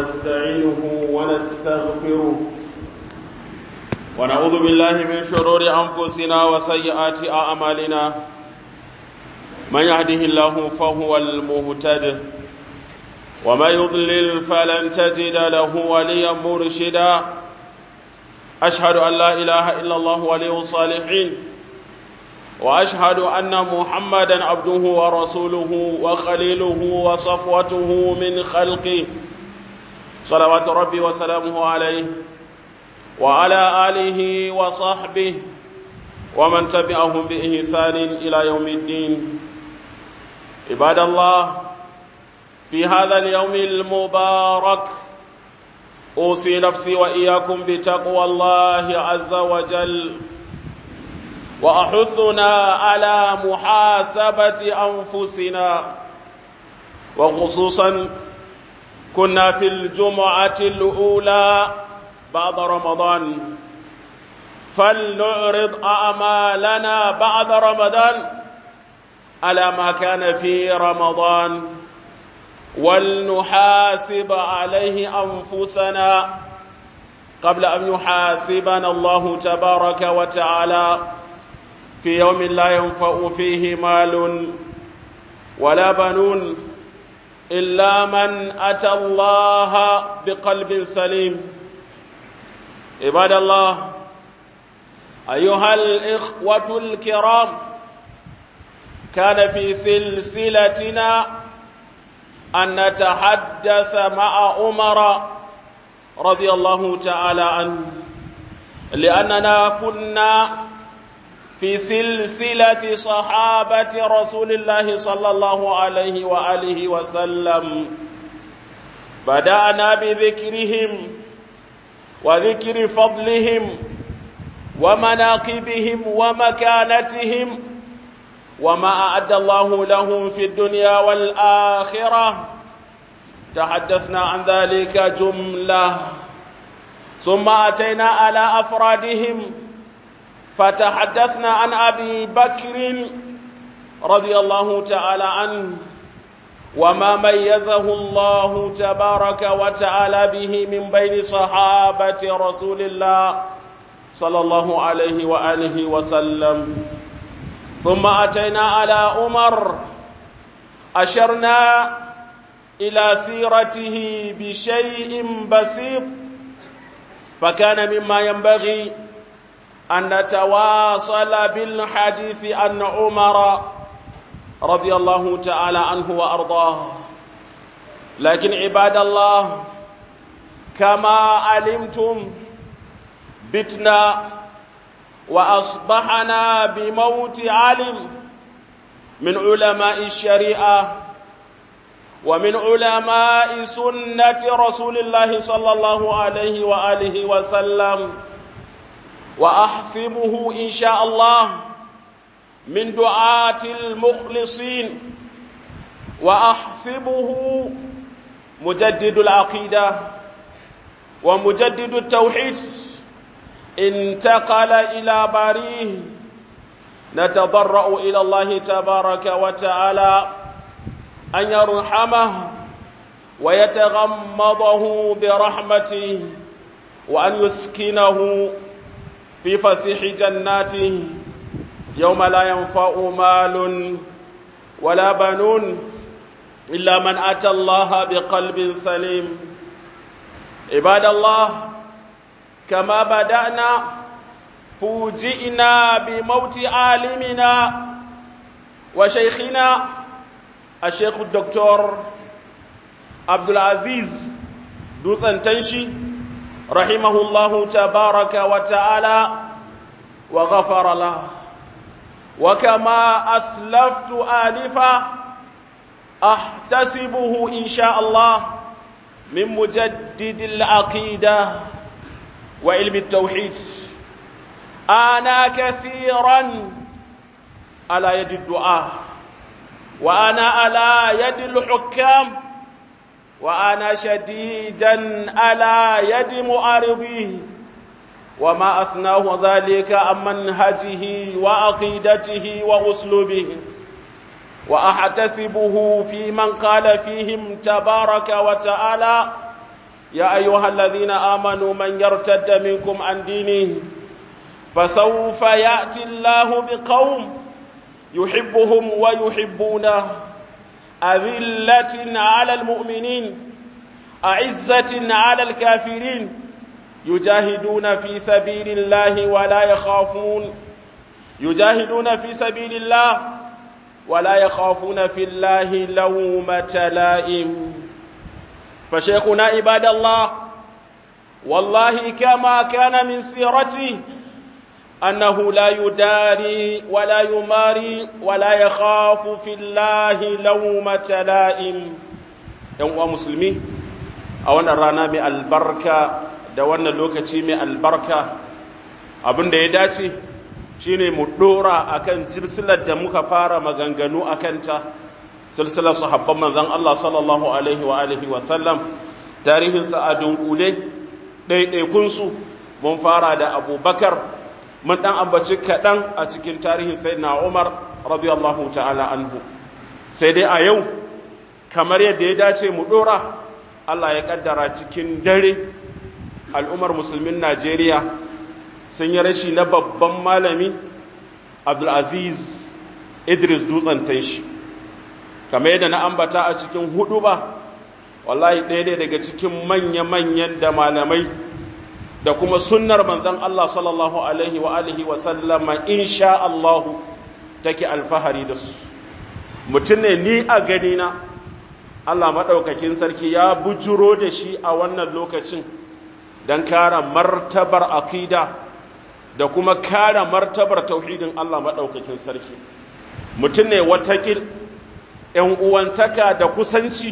ونستعينه ونستغفره ونعوذ بالله من شرور أنفسنا وسيئات أعمالنا من يهده الله فهو المهتد ومن يضلل فلن تجد له وليا مرشدا أشهد أن لا إله إلا الله ولي الصالحين وأشهد أن محمدا عبده ورسوله وخليله وصفوته من خلقه صلوات ربي وسلامه عليه وعلى آله وصحبه ومن تبعهم بإحسان إلى يوم الدين عباد الله في هذا اليوم المبارك أوصي نفسي وإياكم بتقوى الله عز وجل وأحثنا على محاسبة أنفسنا وخصوصا كنا في الجمعة الأولى بعد رمضان فلنعرض أعمالنا بعد رمضان على ما كان في رمضان ولنحاسب عليه أنفسنا قبل أن يحاسبنا الله تبارك وتعالى في يوم لا ينفع فيه مال ولا بنون إلا من أتى الله بقلب سليم عباد الله أيها الإخوة الكرام كان في سلسلتنا أن نتحدث مع عمر رضي الله تعالى عنه لأننا كنا في سلسلة صحابة رسول الله صلى الله عليه وآله وسلم بدأنا بذكرهم وذكر فضلهم ومناقبهم ومكانتهم وما أعد الله لهم في الدنيا والآخرة تحدثنا عن ذلك جملة ثم أتينا على أفرادهم فتحدثنا عن أبي بكر رضي الله تعالى عنه وما ميزه الله تبارك وتعالى به من بين صحابة رسول الله صلى الله عليه وآله وسلم ثم أتينا على عمر أشرنا إلى سيرته بشيء بسيط فكان مما ينبغي أن نتواصل بالحديث عن عمر رضي الله تعالى عنه وأرضاه لكن عباد الله كما علمتم بتنا وأصبحنا بموت عالم من علماء الشريعة ومن علماء سنة رسول الله صلى الله عليه وآله وسلم وأحسبه إن شاء الله من دعاة المخلصين وأحسبه مجدد العقيدة ومجدد التوحيد انتقل إلى باريه نتضرأ إلى الله تبارك وتعالى أن يرحمه ويتغمضه برحمته وأن يسكنه في فسيح جناته يوم لا ينفع مال ولا بنون إلا من أتى الله بقلب سليم عباد الله كما بدأنا فوجئنا بموت عالمنا وشيخنا الشيخ الدكتور عبد العزيز دوسن تنشي رحمه الله تبارك وتعالى وغفر له وكما أسلفت آلفا أحتسبه إن شاء الله من مجدد العقيدة وعلم التوحيد أنا كثيرا على يد الدعاء وأنا على يد الحكام وأنا شديدا على يد معارضيه وما أثناه ذلك عن منهجه وعقيدته وأسلوبه وأحتسبه في من قال فيهم تبارك وتعالى يا أيها الذين آمنوا من يرتد منكم عن دينه فسوف يأتي الله بقوم يحبهم ويحبونه أذلة على المؤمنين أعزة على الكافرين يجاهدون في سبيل الله ولا يخافون يجاهدون في سبيل الله ولا يخافون في الله لومة لائم فشيخنا عباد الله والله كما كان من سيرته أنه لا يداري ولا يماري ولا يخاف في الله لومة لائم يوم مسلمين أولا رانا من البركة da wannan lokaci mai albarka abin da ya dace shine mu dora akan silsilar da muka fara maganganu akan ta silsilar sahabban manzon Allah sallallahu alaihi wa alihi wa sallam tarihin sa a dunkule ɗaiɗaikun su mun fara da Abubakar mun dan ambaci kaɗan a cikin tarihin sayyidina Umar radiyallahu ta'ala anhu sai dai a yau kamar yadda ya dace mu dora Allah ya kaddara cikin dare al'ummar musulmin Najeriya sun yi rashi na babban malami Abdulaziz Idris Dutsen Tanshi. Kamar yadda na ambata a cikin hudu ba, wallahi ɗaya ne daga cikin manya-manyan da malamai da kuma sunnar manzan Allah sallallahu Alaihi wa alihi wa sallama insha Allahu take alfahari da su. Mutum ne ni a ganina, Allah maɗaukakin sarki ya bujuro da shi a wannan lokacin. don kara martabar akida da kuma kara martabar tauhidin Allah maɗaukakin sarki mutum ne watakil ‘yan uwantaka da kusanci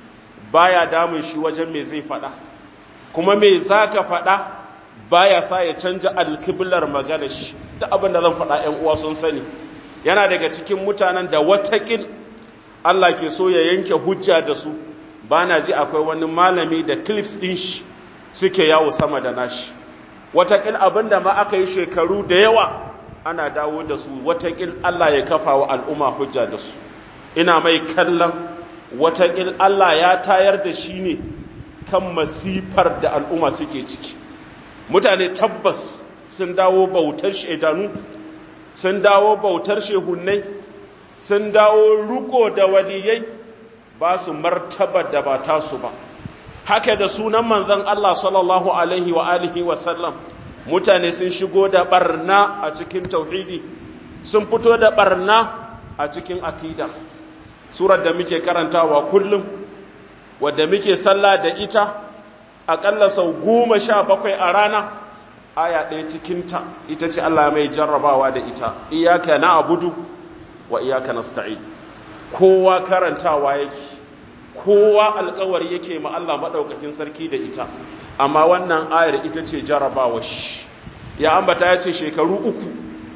baya damun shi wajen me zai faɗa kuma me za ka faɗa baya sa ya canja alkiblar magana shi da abin da zan faɗa ‘yan uwa sun sani yana daga cikin mutanen da watakil Allah ke so ya yanke hujja da su ba na ji akwai wani malami da clips ɗin shi suke yawo sama da nashi watakil abin da ma aka yi shekaru da yawa ana dawo da su watakil Allah ya kafa wa al'umma hujja da su ina mai kallon watakil Allah ya tayar da shi ne kan masifar da al'umma suke ciki mutane tabbas sun dawo bautar shaidanu sun dawo bautar shehunnai sun dawo ruko da waliyai ba su martaba da ba tasu ba haka da sunan manzon Allah sallallahu alaihi wa alihi wa sallam mutane sun shigo da barna a cikin tauhidi sun fito da barna a cikin akida surar da muke karantawa kullum wadda muke sallah da ita aƙalla sau goma sha bakwai a rana aya ɗaya cikinta ita ce Allah mai jarrabawa da ita iyaka na abudu wa iyaka nasta'in kowa karantawa yake kowa alkawari yake ma Allah maɗaukakin sarki da ita amma wannan ayar ita ce jarabawa shi ya ambata ya ce shekaru uku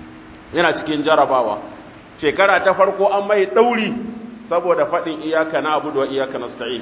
yana cikin jarabawa shekara ta farko an mai ɗauri saboda faɗin iyaka na abu da iyaka na sta'in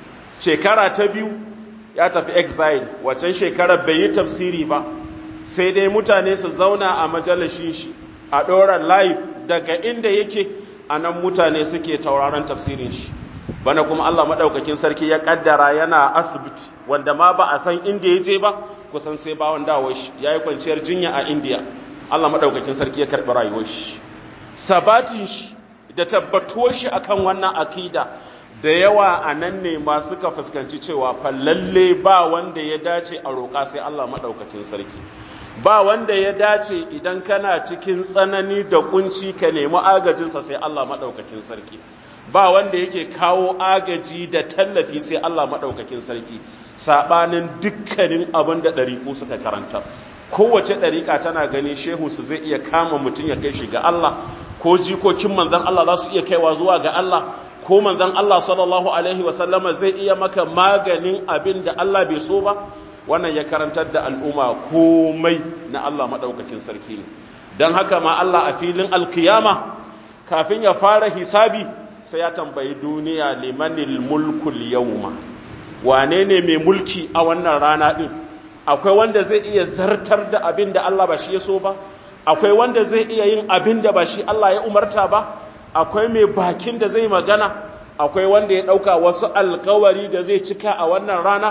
shekara ta biyu ya tafi exile waccan shekarar bai yi tafsiri ba sai dai mutane su zauna a majalishin shi a ɗoran live daga inda yake a nan mutane suke tauraron tafsirin shi bana kuma Allah maɗaukakin sarki ya ƙaddara yana asibiti wanda ma ba a san inda ya je ba kusan sai bawan dawon shi ya yi kwanciyar jinya a indiya Allah maɗaukakin sarki ya karɓi rayuwar shi sabatin shi da tabbatuwar shi akan wannan akida da yawa a nan ne ma suka fuskanci cewa fallalle ba wanda ya dace a roƙa sai Allah maɗaukakin sarki ba wanda ya dace idan kana cikin tsanani da kunci ka nemi agajinsa sai Allah maɗaukakin sarki ba wanda yake kawo agaji da tallafi sai Allah maɗaukakin sarki saɓanin dukkanin abin da ɗariƙu suka karanta kowace ɗariƙa tana gani shehunsu zai iya kama mutum ya kai shi ga Allah ko jikokin manzan Allah za su iya kaiwa zuwa ga Allah ko manzan Allah sallallahu alaihi wasallama zai iya maka maganin abin da Allah bai so ba wannan ya karantar da al'umma komai na Allah maɗaukakin sarki ne don haka ma Allah a filin alkiyama kafin ya fara hisabi sai ya tambayi duniya limanil mulkul yawma wane ne mai mulki a wannan rana ɗin akwai wanda zai iya zartar da abin da Allah ba shi ya so ba akwai wanda zai iya yin abin da ba shi Allah ya umarta ba akwai mai bakin da zai magana akwai wanda ya ɗauka wasu alkawari da zai cika a wannan rana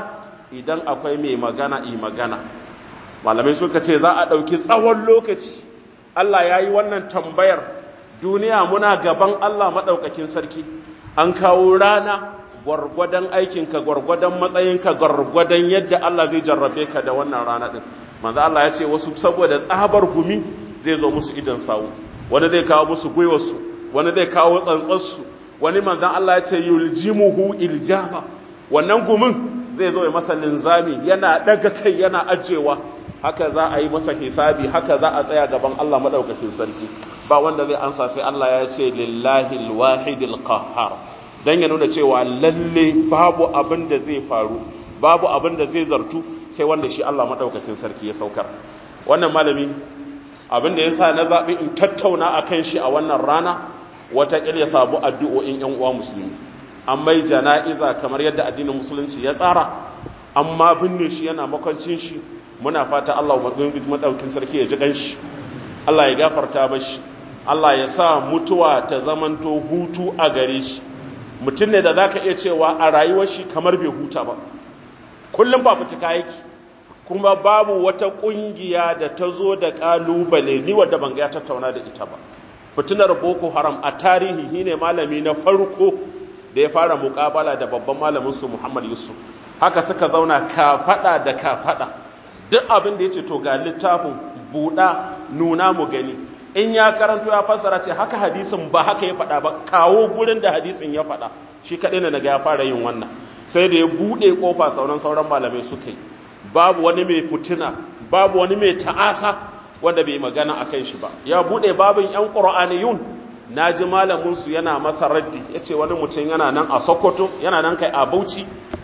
idan akwai mai magana i magana malamai suka ce za a ɗauki tsawon lokaci Allah ya yi wannan tambayar duniya muna gaban Allah maɗaukakin sarki an kawo rana gwargwadon aikinka gwargwadon matsayinka gwargwadon yadda Allah zai jarrabe ka da wannan rana ɗin manzo Allah ya ce wasu saboda tsabar gumi zai zo musu idan sawu wani zai kawo musu gwiwarsu wani zai kawo tsantsarsu wani manzan Allah ya ce yuljimuhu iljama wannan gumin zai zo ya masa linzami yana daga kai yana ajewa haka za a yi masa hisabi haka za a tsaya gaban Allah madaukakin sarki ba wanda zai ansa sai Allah ya ce lillahi alwahidil qahhar dan ya nuna cewa lalle babu abin da zai faru babu abin da zai zartu sai wanda shi Allah madaukakin sarki ya saukar wannan malami abin da yasa na zabi in tattauna akan shi a wannan rana wata ya sabu addu'o'in yan uwa musulmi an mai jana'iza kamar yadda addinin musulunci ya tsara amma binne shi yana makwancin shi muna fata Allah madaukin sarki ya ji ganshi Allah ya gafarta mashi Allah ya sa mutuwa ta zamanto hutu a gare shi mutum ne da zaka iya cewa a rayuwar shi kamar bai huta ba kullum fafutuka yake kuma babu wata kungiya da ta zo da kalubale ni wadda ban ga ya tattauna da ita ba fitinar boko haram a tarihi shine malami na farko da ya fara mukabala da babban malamin su Muhammad Yusuf haka suka zauna kafada da kafada duk abin da yace to ga littafin buda nuna mu gani in ya karanto ya fassara ce haka hadisin ba haka ya faɗa ba kawo gurin da hadisin ya faɗa shi kaɗai ne daga ya fara yin wannan sai da ya buɗe ƙofa sauran sauran malamai suka yi babu wani mai fitina babu wani mai ta'asa wanda bai magana a kan shi ba ya buɗe babin yan ƙur'aniyun na ji malaminsu yana masa raddi ya ce wani mutum yana nan a sokoto yana nan kai a bauchi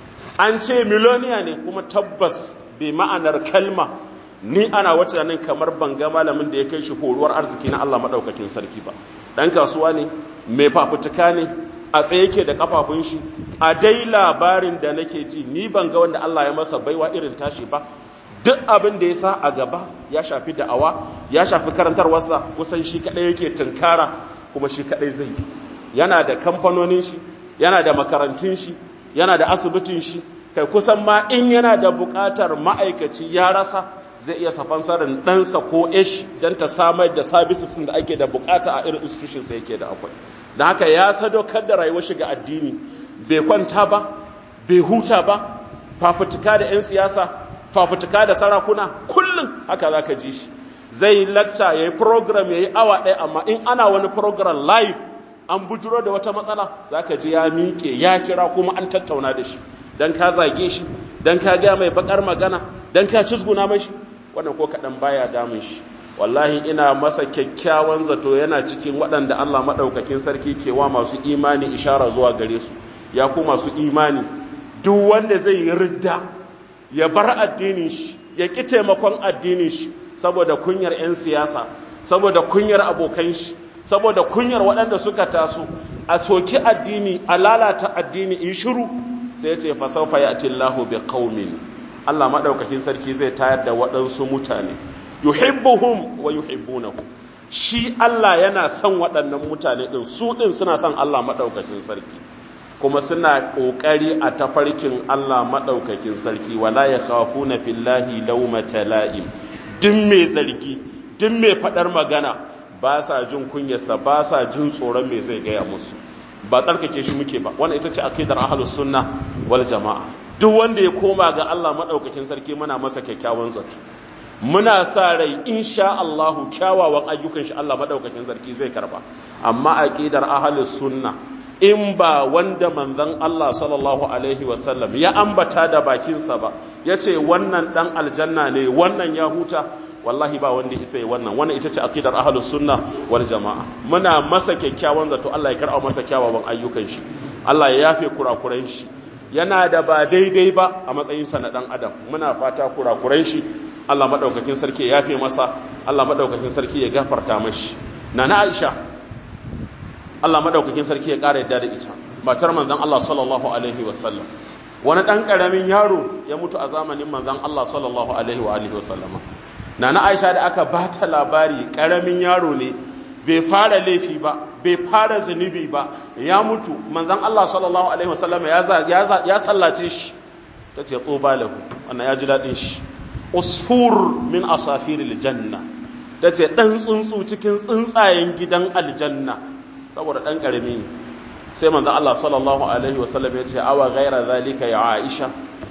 an ce miloniya ne kuma tabbas bai ma'anar kalma ni ana wata nan kamar banga malamin da ya kai shi horuwar arziki na Allah maɗaukakin sarki ba ɗan kasuwa ne mai fafutuka ne a tsaye ke da kafafun shi a dai labarin da nake ji ni ban ga wanda Allah ya masa baiwa irin tashi ba duk abin da ya sa a gaba ya shafi da'awa ya shafi karantarwarsa kusan shi kaɗai yake tunkara kuma shi kaɗai zai yana da kamfanonin shi yana da makarantun shi yana da asibitin shi kai kusan ma in yana da buƙatar ma'aikaci ya rasa zai iya safansarin ɗansa ko ish don ta samar da sabisis da ake da buƙata a irin institutions yake da akwai da haka ya sadaukar da rayuwar shiga addini bai kwanta ba bai huta ba fafutuka da 'yan siyasa fafutuka da sarakuna kullum haka za ka ji shi zai yi lakca ya yi program ya yi awa ɗaya amma in ana wani program live an bujuro da wata matsala za ka ji ya miƙe ya kira kuma an tattauna da shi don ka zage shi don ka gaya mai bakar magana don ka cizguna mashi wannan ko kaɗan baya damun shi wallahi ina masa kyakkyawan zato yana cikin waɗanda Allah maɗaukakin sarki ke wa masu imani ishara zuwa gare su ya ku masu imani duk wanda zai yi ridda ya bar addinin shi ya ƙi taimakon addinin shi saboda kunyar 'yan siyasa saboda kunyar abokan shi saboda kunyar waɗanda suka taso a soki addini a lalata addini in shiru sai ya ce fasaufa ya Allahu bi qaumin Allah maɗaukakin sarki zai tayar da waɗansu mutane yuhibbuhum wa yuhibbunahu shi Allah yana son waɗannan mutane ɗin su ɗin suna son Allah maɗaukakin sarki kuma suna ƙoƙari a tafarkin Allah maɗaukakin sarki wala ya khafuna fillahi lawmata la'im duk mai zargi duk mai faɗar magana ba sa jin kunyarsa ba sa jin tsoron me zai gaya musu ba tsarkake shi muke ba wannan ita ce akidar ahlus sunna wal jama'a duk wanda ya koma ga Allah maɗaukakin sarki muna masa kyakkyawan zato muna sa rai insha Allahu kyawawan ayyukan shi Allah maɗaukakin sarki zai karba amma aqidar ahlus sunna in ba wanda manzon Allah sallallahu alaihi wasallam ya ambata da bakinsa ba yace wannan dan aljanna ne wannan ya huta wallahi ba wanda isa yi wannan wannan ita ce aqidar ahlus sunna wal jamaa muna masa kyakkyawan zato Allah ya karɓa masa kyawawan ayyukan shi Allah ya yafe kurakuran shi yana da ba daidai ba a matsayin sa na dan adam muna fata kurakuran shi Allah madaukakin sarki ya yafe masa Allah madaukakin sarki ya gafarta mashi nana Aisha Allah madaukakin sarki ya ƙara yadda da ita matar manzon Allah sallallahu alaihi wasallam wani dan karamin yaro ya mutu a zamanin manzon Allah sallallahu alaihi wa alihi wasallama nana aisha da aka ba ta labari ƙaramin yaro ne bai fara laifi ba bai fara zunubi ba ya mutu manzan Allah sallallahu alaihi wasallam ya sallace shi ta ce tsoba lahu wannan ya ji daɗin shi usfur min asafiril janna ta ce ɗan tsuntsu cikin tsuntsayen gidan aljanna saboda ɗan ƙarami ne sai manzo Allah sallallahu alaihi wasallam ya ce awa ghaira zalika ya Aisha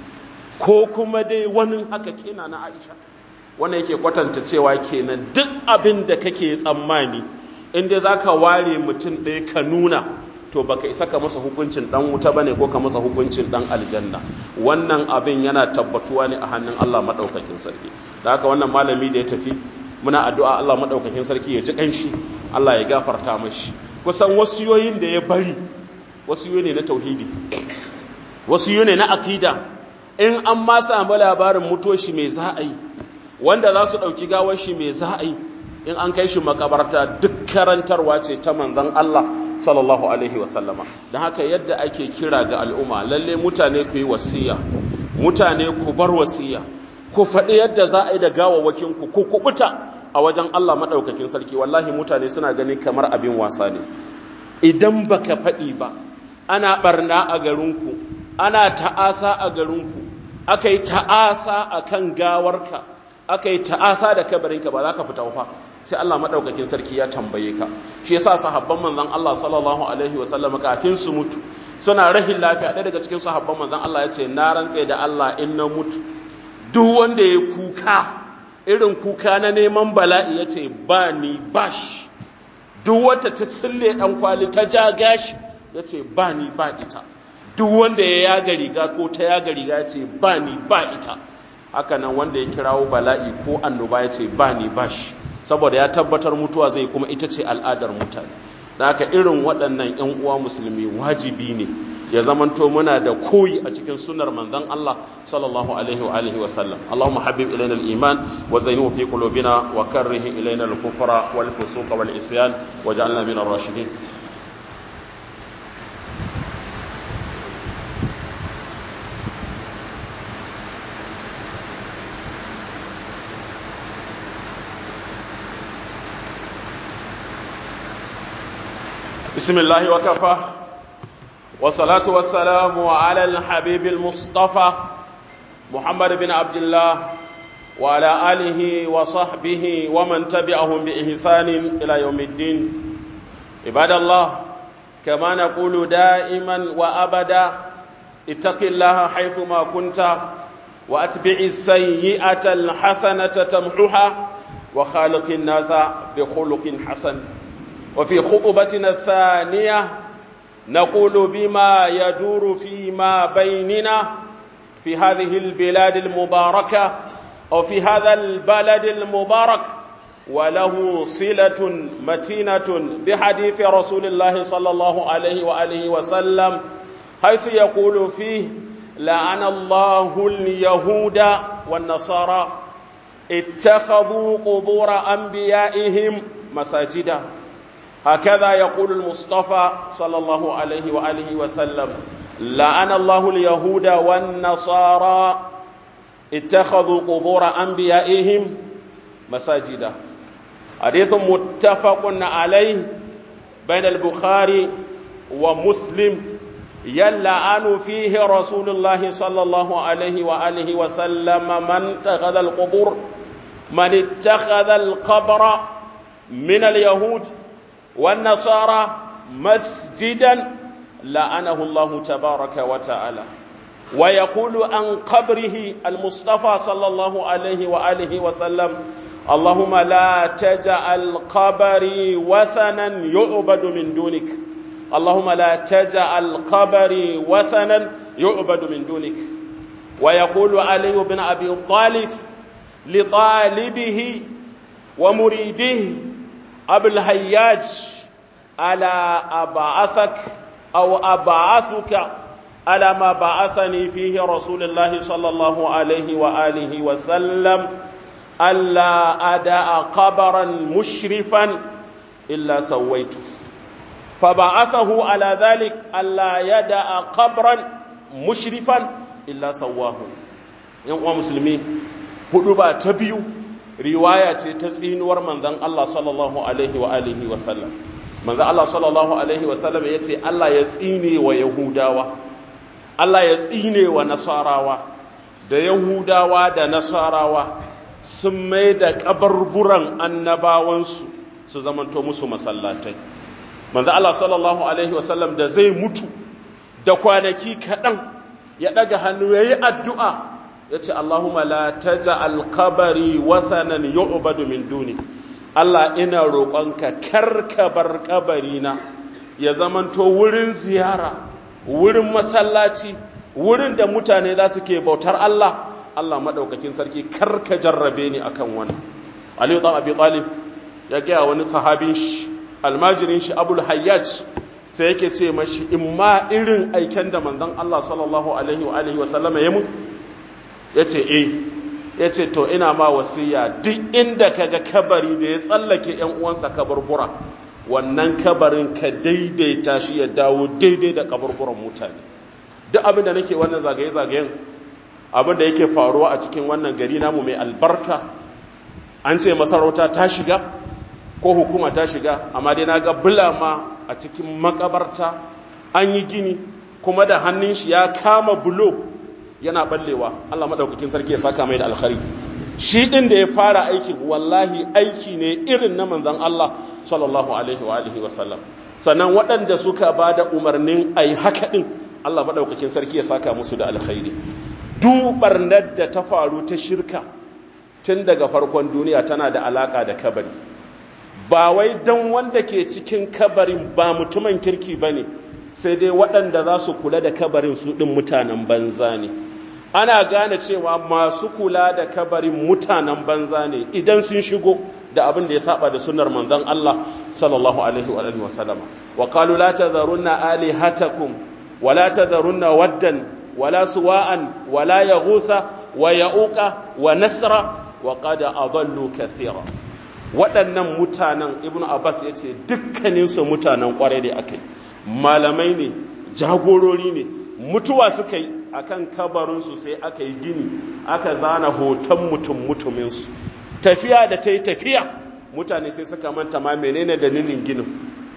ko kuma dai wani haka kena na Aisha wannan yake kwatanta cewa kenan duk abin da kake tsammani in dai zaka ware mutum ɗaya ka nuna to baka isa ka masa hukuncin dan wuta bane ko ka masa hukuncin dan aljanna wannan abin yana tabbatuwa ne a hannun Allah madaukakin sarki da haka wannan malami da ya tafi muna addu'a Allah madaukakin sarki ya ji kanshi Allah ya gafarta mashi kusan wasiyoyin da ya bari wasiyoyi ne na tauhidi wasiyoyi ne na akida in an ma samu labarin mutuwar shi mai za a yi wanda za su ɗauki gawar shi mai za a yi in an kai shi makabarta duk karantarwa ce ta manzon Allah sallallahu alaihi wasallama don haka yadda ake kira ga al'umma lalle mutane ku yi wasiya mutane ku bar wasiya ku faɗi yadda za a yi da gawawwakin ku ku kubuta a wajen Allah maɗaukakin sarki wallahi mutane suna ganin kamar abin wasa ne idan baka faɗi ba ana ɓarna a garinku ana ta'asa a garinku aka yi ta'asa a kan gawarka aka yi ta'asa da kabarinka ba za ka fita fa sai Allah maɗaukakin sarki ya tambaye ka shi yasa sahabban manzon Allah sallallahu alaihi wa sallam kafin su mutu suna rahin lafiya ɗaya daga cikin sahabban manzon Allah ya ce na rantse da Allah in na mutu duk wanda ya kuka irin kuka na neman bala'i ya ce ba ni bash duk wata ta tsille ɗan kwali ta ja gashi ya ce ba ni ba ita duk wanda ya yaga riga ko ta yaga riga ya ce ba ni ba ita haka nan wanda ya kirawo bala'i ko annoba ya ce ba ni bash saboda ya tabbatar mutuwa zai kuma ita ce al'adar mutane da haka irin waɗannan 'yan uwa musulmi wajibi ne ya zamanto muna da koyi a cikin sunnar manzon Allah sallallahu alaihi wa alihi wa sallam Allahumma habib ilaina al-iman wa zayyinhu fi qulubina wa karrih ilaina al-kufra wal fusuq wal isyan waj'alna min ar-rashidin بسم الله وكفى والصلاة والسلام على الحبيب المصطفى محمد بن عبد الله وعلى آله وصحبه ومن تبعهم بإحسان إلى يوم الدين عباد الله كما نقول دائما وأبدا اتق الله حيثما كنت وأتبع السيئة الحسنة تمحها وخالق الناس بخلق حسن وفي خطبتنا الثانية نقول بما يدور فيما بيننا في هذه البلاد المباركة أو في هذا البلد المبارك وله صلة متينة بحديث رسول الله صلى الله عليه وآله وسلم حيث يقول فيه لعن الله اليهود والنصارى اتخذوا قبور أنبيائهم مساجدا هكذا يقول المصطفى صلى الله عليه وآله وسلم لعن الله اليهود والنصارى اتخذوا قبور أنبيائهم مساجدا حديث متفق عليه بين البخاري ومسلم يلعن فيه رسول الله صلى الله عليه وآله وسلم من اتخذ القبور من اتخذ القبر من اليهود والنصارى مسجدا لعنه الله تبارك وتعالى ويقول عن قبره المصطفى صلى الله عليه وآله وسلم اللهم لا تجعل قبري وثنا يعبد من دونك اللهم لا تجعل قبري وثنا يعبد من دونك ويقول علي بن أبي طالب لطالبه ومريده أبو الهياج ألا أبعثك أو أبعثك على ما بعثني فيه رسول الله صلى الله عليه وآله وسلم ألا أدع قبرا مشرفا إلا سويته فبعثه على ذلك ألا يدع قبرا مشرفا إلا سواه يوم مسلمين هدوبا تبيو riwaya ce ta tsinuwar manzon Allah sallallahu alaihi wa alihi wa sallam manzon Allah sallallahu alaihi wa sallam yace Allah ya tsine wa yahudawa Allah ya tsine wa nasarawa da yahudawa da nasarawa sun mai da kabarburan annabawansu su zamanto musu masallatai manzo Allah sallallahu alaihi wasallam da zai mutu da kwanaki kaɗan ya ɗaga hannu ya yi addu'a ya ce Allahumma la taja'al qabari wathanan yu'badu min duni Allah ina roƙonka karka bar kabarina ya zamanto wurin ziyara wurin masallaci wurin da mutane za su ke bautar Allah Allah maɗaukakin sarki karka jarrabe ni akan wani Aliyu ɗan Abi Talib ya gaya wani sahabin shi almajirin shi Abul Hayyaj sai yake ce mashi in ma irin aiken da manzon Allah sallallahu alaihi wa alihi wa sallama ya mun yace eh yace to ina ma wasiya duk inda kaga kabari da ya tsallake ƴan uwansa kaburbura wannan kabarin ka daidaita shi ya dawo daidai da kaburburan mutane duk abin da nake wannan zagaye zagayen abin da yake faruwa a cikin wannan gari namu mai albarka an ce masarauta ta shiga ko hukuma ta shiga amma dai na ga bulama a cikin makabarta an yi gini kuma da hannun shi ya kama bulo yana ballewa Allah madaukakin sarki ya saka mai da alkhari shi din da ya fara aikin wallahi aiki ne irin na manzon Allah sallallahu alaihi wa alihi wa sallam sannan waɗanda suka ba da umarnin ai haka din Allah madaukakin sarki ya saka musu da alkhairi duk barnar da ta faru ta shirka tun daga farkon duniya tana da alaka da kabari ba wai don wanda ke cikin kabarin ba mutumin kirki ba ne sai dai waɗanda za su kula da kabarin su ɗin mutanen banza ne ana gane cewa masu kula da kabarin mutanen banza ne idan sun shigo da abin da ya saba da sunnar manzon Allah sallallahu alaihi wa alihi wa sallama wa qalu la tadharunna alihatakum wa la tadharunna waddan wa la suwa'an wa la yaghutha wa ya'uqa wa nasra wa qad adallu kathira waɗannan mutanen ibn abbas ya ce dukkaninsu mutanen ƙwarai da aka yi malamai ne jagorori ne mutuwa suka yi a kan kabarinsu sai aka yi gini aka zana hoton mutum mutuminsu tafiya da ta yi tafiya mutane sai suka manta ma menene dalilin ginin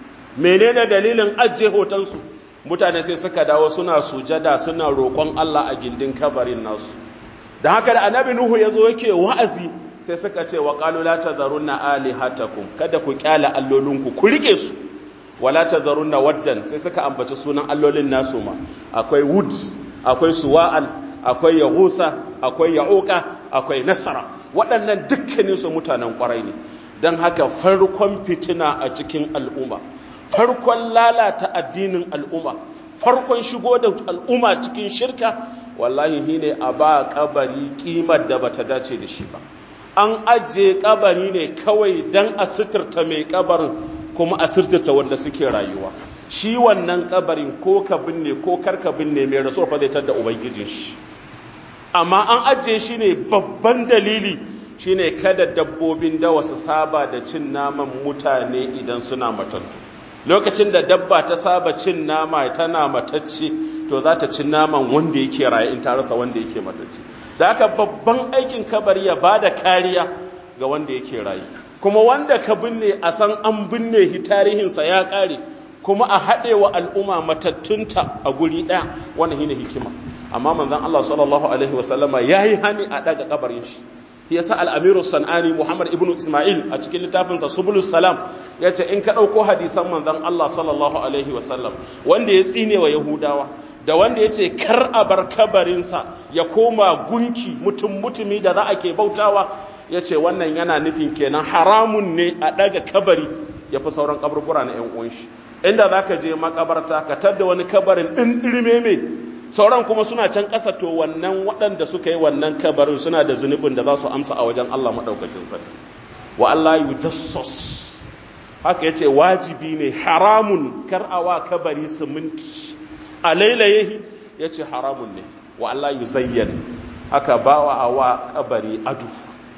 menene dalilin ajiye hotonsu mutane sai suka dawo suna sujada suna roƙon allah a gindin kabarin nasu da haka da annabi nuhu ya zo yake wa'azi sai suka ce wa qalu la tadharunna alihatakum kada ku kyala allolinku ku rike su wala tadharunna waddan sai suka ambaci sunan allolin nasu ma akwai wud akwai suwa'an akwai yahusa akwai ya'uqa akwai nasara waɗannan dukkanin su mutanen kwarai ne dan haka farkon fitina a cikin al'umma farkon lalata addinin al'umma farkon shigo da al'umma cikin shirka wallahi shine a ba kabari kimar da bata dace da shi ba an ajiye kabari ne kawai don a suturta mai kabarin kuma a suturta wanda suke rayuwa shi wannan kabarin ko ka binne ko karka binne mai rasuwar fa zai tada ubangijin shi amma an ajiye shi ne babban dalili shine kada dabbobin dawa su saba da cin naman mutane idan suna matattu lokacin da dabba ta saba cin nama tana matacce to za ta ci naman wanda yake raye in ta rasa wanda yake matacce da haka babban aikin kabari ya ba da kariya ga wanda yake rayu kuma wanda ka binne a san an binne shi tarihinsa ya ƙare kuma a haɗe wa al'umma matattunta a guri ɗaya wannan shine hikima amma manzon Allah sallallahu alaihi wasallama yayi hani a daga kabarin shi yasa al-amiru sanani Muhammad ibnu Isma'il a cikin littafinsa Subulus Salam yace in ka ɗauko hadisan manzon Allah sallallahu alaihi wasallam wanda ya tsine wa Yahudawa da wanda ya ce kar a bar kabarinsa ya koma gunki mutum mutumi da za a ke bautawa ya ce wannan yana nufin kenan haramun ne a ɗaga kabari ya fi sauran kaburbura na ‘yan uwanshi inda za ka je makabarta ka tadda wani kabarin ɗin ɗirme mai sauran kuma suna can ƙasa to wannan waɗanda suka yi wannan kabarin suna da zunubin da za su amsa a wajen Allah maɗaukakin sarki wa Allah yu jassas haka ya ce wajibi ne haramun kar a wa kabari siminti a lailaye ya ce haramun ne wa Allah yi zayyan aka bawa a wa kabari adu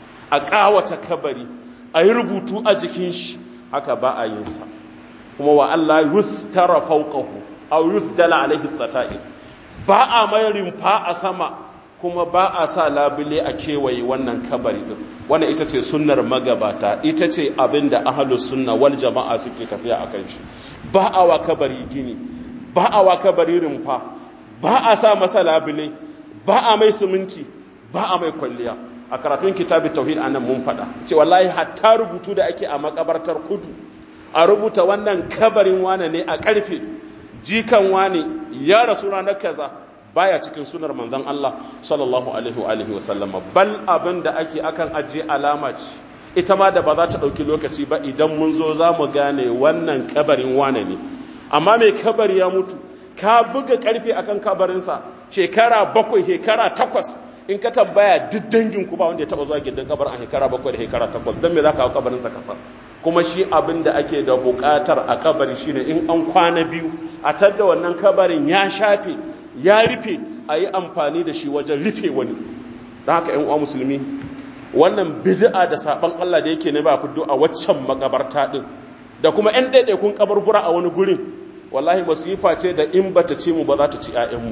a ƙawata kabari a yi rubutu a jikin shi haka ba a yin sa kuma wa Allah yustara fawqahu aw yusdala alaihi sata'ir ba a mai rimfa a sama kuma ba a sa labule a kewaye wannan kabari din wannan ita ce sunnar magabata ita ce abinda ahlus sunna wal jama'a suke tafiya akan shi ba a wa kabari gini ba a wa kabari rumfa ba a sa masa labule ba a mai suminti ba a mai kwalliya a karatun kitabin tauhid anan mun faɗa ce wallahi hatta rubutu da ake a makabartar kudu a rubuta wannan kabarin wane ne a ƙarfe jikan wane ya rasu ranar kaza baya cikin sunar manzon Allah sallallahu alaihi wa alihi wa sallama bal abin da ake akan ajiye alama ce ita ma da ba za ta ɗauki lokaci ba idan mun zo za mu gane wannan kabarin wane ne amma mai kabari ya mutu ka buga ƙarfe akan kabarinsa shekara bakwai shekara takwas in ka tambaya duk dangin ku ba wanda ya taba zuwa gidan kabarin a shekara bakwai da shekara takwas don me za ka hau kabarinsa kasa kuma shi abin da ake da buƙatar a kabari shine in an kwana biyu a tadda wannan kabarin ya shafe ya rufe a yi amfani da shi wajen rufe wani don haka ‘yan uwa musulmi wannan bid'a da saɓan Allah da yake ne ba fiddo a waccan makabarta ɗin da kuma ‘yan ɗaiɗaikun kabarbura a wani gurin wallahi masifa ce da in bata ci mu ba za ta ci ‘ya'yanmu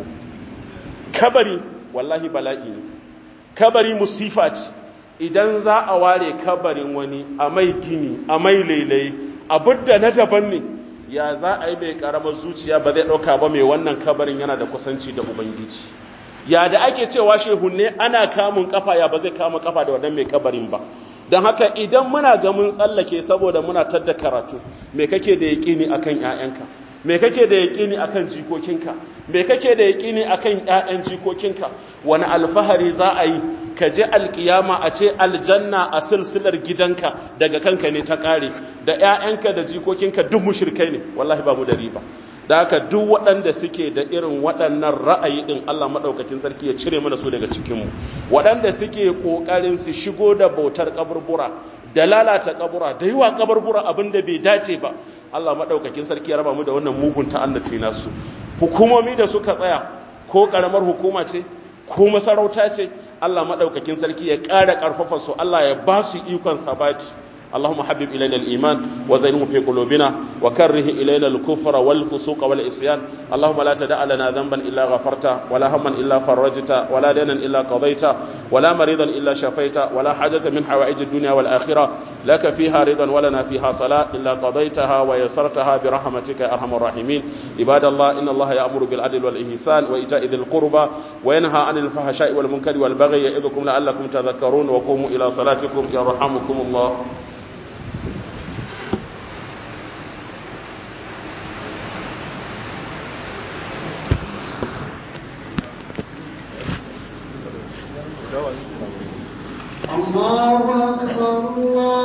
kabari wallahi bala'i ne kabari musifa ce idan za a ware kabarin wani a mai gini a mai lailayi abin da na daban ne ya za a yi mai karamar zuciya ba zai ɗauka ba mai wannan kabarin yana da kusanci da ubangiji ya da ake cewa shehunne ana kamun kafa ya ba zai kama kafa da wannan mai kabarin ba don haka idan muna ga mun tsallake saboda muna tadda karatu me kake da yaƙini akan 'ya'yanka me kake da yaƙini akan jikokinka me kake da yaƙini akan ƴaƴan jikokinka wani alfahari za a yi ka je alƙiyama a ce aljanna a silsilar gidanka daga kanka ne ta ƙare da ƴaƴanka da jikokinka duk mushrikai ne wallahi ba mu da riba da haka duk waɗanda suke da irin waɗannan ra'ayi ɗin Allah maɗaukakin sarki ya cire mana su daga cikinmu waɗanda suke ƙoƙarin su shigo da bautar kaburbura da lalata kabura da yi wa kaburbura abin da bai dace ba Allah maɗaukakin sarki ya raba mu da wannan mugun ta'annati nasu hukumomi da suka tsaya ko ƙaramar hukuma ce ko masarauta ce Allah maɗaukakin sarki ya ƙara ƙarfafa su Allah ya ba su ikon sabati اللهم حبب إلينا الإيمان وزينه في قلوبنا وكره إلينا الكفر والفسوق والعصيان اللهم لا تدع لنا ذنبا إلا غفرته ولا هما إلا فرجته ولا دينا إلا قضيته ولا مريضا إلا شفيته ولا حاجة من حوائج الدنيا والآخرة لك فيها رضا ولنا فيها صلاة إلا قضيتها ويسرتها برحمتك يا أرحم الراحمين عباد الله إن الله يأمر بالعدل والإحسان وإيتاء ذي القربى وينهى عن الفحشاء والمنكر والبغي يعظكم لعلكم تذكرون وقوموا إلى صلاتكم يرحمكم الله الله أكبر الله